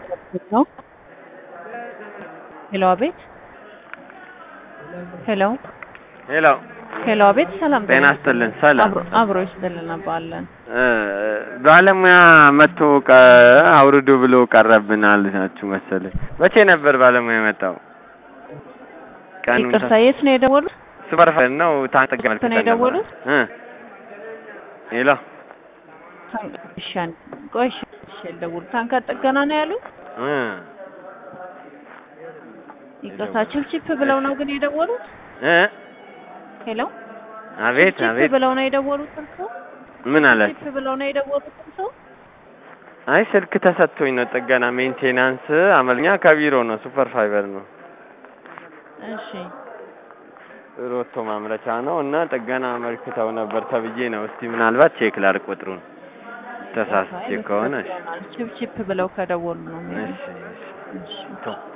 ነው። ሄሎ አቤት። ሄሎ ሄሎ ሄሎ አቤት። ሰላም ጤና ይስጥልን። ሰላም አብሮ አብሮ ይስጥልን አባለን እ ባለሙያ መጥቶ ቀ አውርዱ ብሎ ቀረብን አልናችሁ መሰለኝ። መቼ ነበር ባለሙያ የመጣው? ቀኑን ይቅርታ፣ የት ነው የደወሉት? ሱፐርፋይል ነው ታንጠጋ የት ነው የደወሉት? እ ሄሎ እሺ፣ ቆይ እሺ፣ እሺ፣ የደወሉት ታንካ ጥገና ነው ያሉት? እ ይቅርታ፣ ችፕችፕ ብለው ነው ግን የደወሉት? እ ሄሎ አቤት ችፕ አቤት ብለው ነው የደወሉት እርስዎ? ምን አላችሁ? ችፕ ብለው ነው የደወሉት እርስዎ? አይ ስልክ ተሰጥቶኝ ነው ጥገና ሜንቴናንስ አመልኛ ከቢሮ ነው ሱፐር ፋይበር ነው እሺ ሮቶ ማምረቻ ነው እና ጥገና አመልክተው ነበር ተብዬ ነው። እስቲ ምናልባት ቼክ ላድርግ ቁጥሩን ተሳስቼ ከሆነ እሺ ችፕ ችፕ ብለው ከደወሉ ነው። እሺ እሺ እሺ ቶ